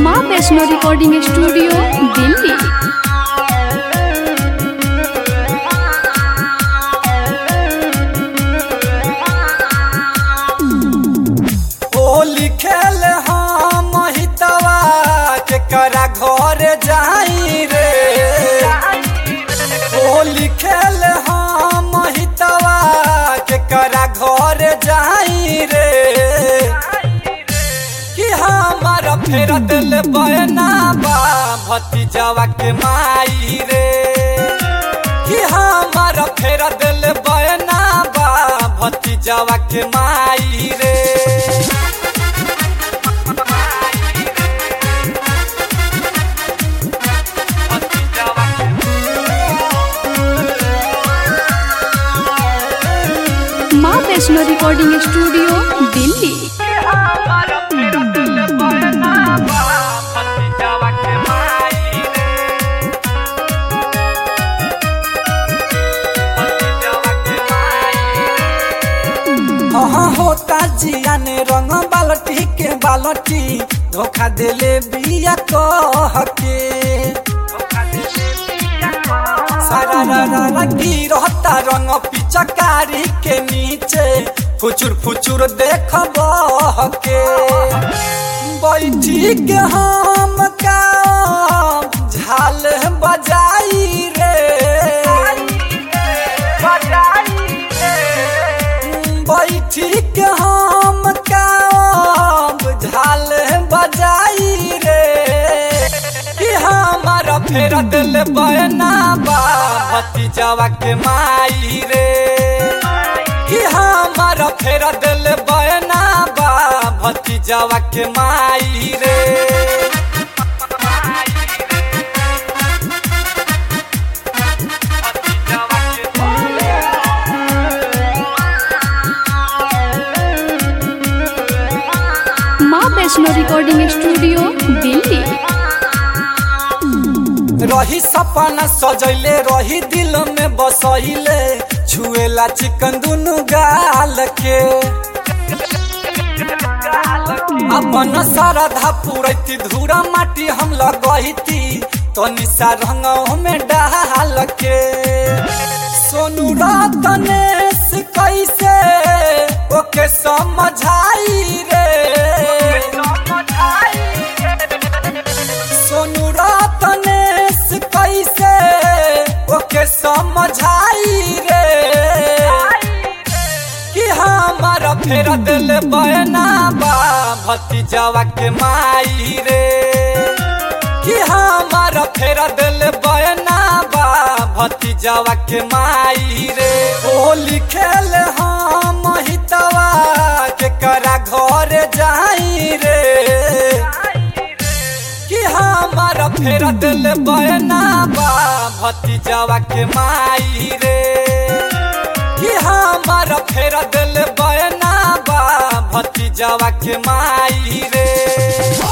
माँ Vaishno recording studio Delhi ओ लिखेल हम हितवा केकरा घर जाई रे ओ लिखेल हम हितवा केकरा घर जाई रे कि हमारा फेर दिल बना बा भतीजवा के माई रे कि हमारा फेर दिल बना बा भतीजवा के माई रे माँ वैष्णो रिकॉर्डिंग स्टूडियो दिल्ली हाँ होता जिया ने रंग बालटी के बालटी धोखा देले बिया कह के सारा रा रा रा गिरता रंग पिचकारी के नीचे फुचुर फुचुर देख बह के बैठी के हम का झाल बजाई रे बैठी के हम काम झाल बजाई रे कि हमारा फेर दिल बना बा भतीजवा के माई रे कि हमारा फेर दिल बना बा भतीजवा के माई रे माँ वैष्णो रिकॉर्डिंग स्टूडियो दिल्ली रही सपना सजैले रही दिल में बसैले छुएला चिकन दुनु गाल के अपन श्रद्धा पूरैती धूरा माटी हम लगैती तो निशा रंग में डाल के सोनू रतनेश कैसे ओके समझाई रे सोनू रतनेश कैसे ओके समझाई रे कि हमारा फेर दिल बना बा भतीजवा के माई रे कि हमारा फेर दिल बना बा भतीजवा के माई रे ओ लिखेल हम हितवा केकरा घर जाई रे कि हमारा फेर दिल बना बा भतीजवा के माई रे कि हमारा फेर दिल बना बा भतीजवा के माई रे